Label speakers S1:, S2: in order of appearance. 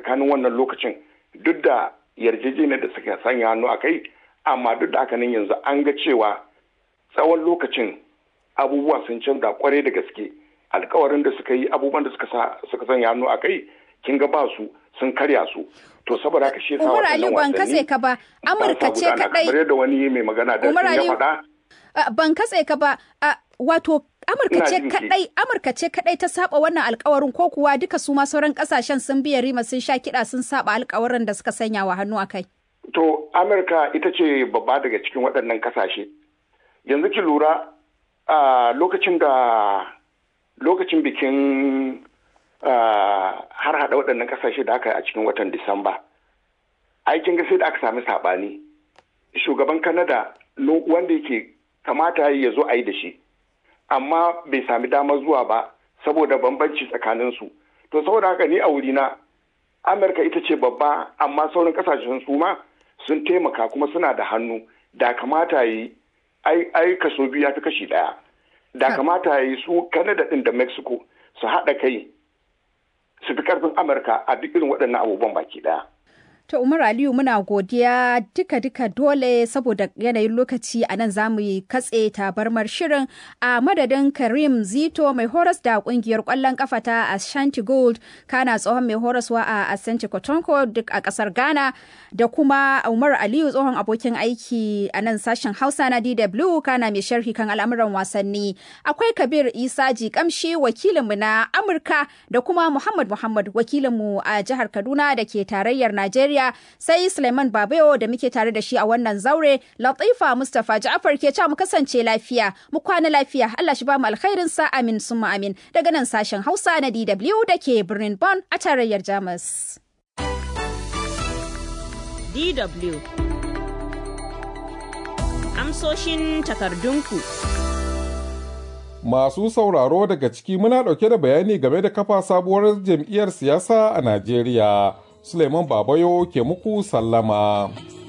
S1: tsakanin wannan lokacin duk da yarjejeniyar da suka sanya hannu a kai amma duk da haka nan yanzu an ga cewa tsawon lokacin abubuwa sun canza kwarai da gaske alkawarin da suka yi abubuwan da suka sanya hannu a kai kin ga ba su sun karya su to saboda haka shi yasa
S2: Umar Ali ban katse ka ba Amurka ce kadai
S1: kamar yadda wani mai magana da ya faɗa
S2: ban katse ka ba wato Amurka ce kadai Amurka ce kadai ta saba wannan alkawarin ko kuwa duka su ma sauran kasashen sun biya rima sun sha kiɗa sun saba alkawarin da suka sanya wa hannu a kai
S1: to Amurka ita ce babba daga cikin waɗannan kasashe yanzu ki lura a lokacin da lokacin bikin har hada waɗannan kasashe da aka yi a cikin watan Disamba. Aikin ga sai da aka sami saɓani. Shugaban Kanada wanda yake kamata ya zo a yi da shi, amma bai sami damar zuwa ba saboda bambanci tsakaninsu. To saboda haka ni a wurina, Amurka ita ce babba amma sauran kasashen su ma sun taimaka kuma suna da hannu da kamata yi ai kaso biyu ya fi kashi ɗaya. Da kamata yi su Kanada ɗin da Mexico su haɗa kai su fi karfin amurka a duk irin waɗannan abubuwan baki ɗaya.
S2: To Umar Aliyu muna godiya duka-duka dole saboda yanayin lokaci a nan za mu yi katse tabarmar shirin a madadin Karim Zito mai horas da kungiyar kwallon kafa ta Ashanti Gold kana tsohon mai horaswa a Asante Kotonko duk a kasar Ghana da kuma Umar Aliyu tsohon abokin aiki a nan sashen Hausa na DW kana mai sharhi kan al'amuran wasanni. Akwai Kabir Isa Jikamshi wakilinmu na Amurka da kuma Muhammad Muhammad wakilinmu a jihar Kaduna da ke tarayyar Najeriya. sai Suleiman Babayo da muke tare da shi a wannan zaure Latifa Mustapha Ja'far ke mu kasance lafiya mu kwana lafiya Allah shi ba mu alkhairin sa amin summa amin daga nan sashen Hausa na DW da ke birnin Bonn a tarayyar Jamus.
S3: DW Amsoshin takardunku.
S4: Masu sauraro daga ciki muna ɗauke da bayani game da kafa sabuwar jam'iyyar siyasa a Najeriya. Suleiman Babayo ke muku sallama.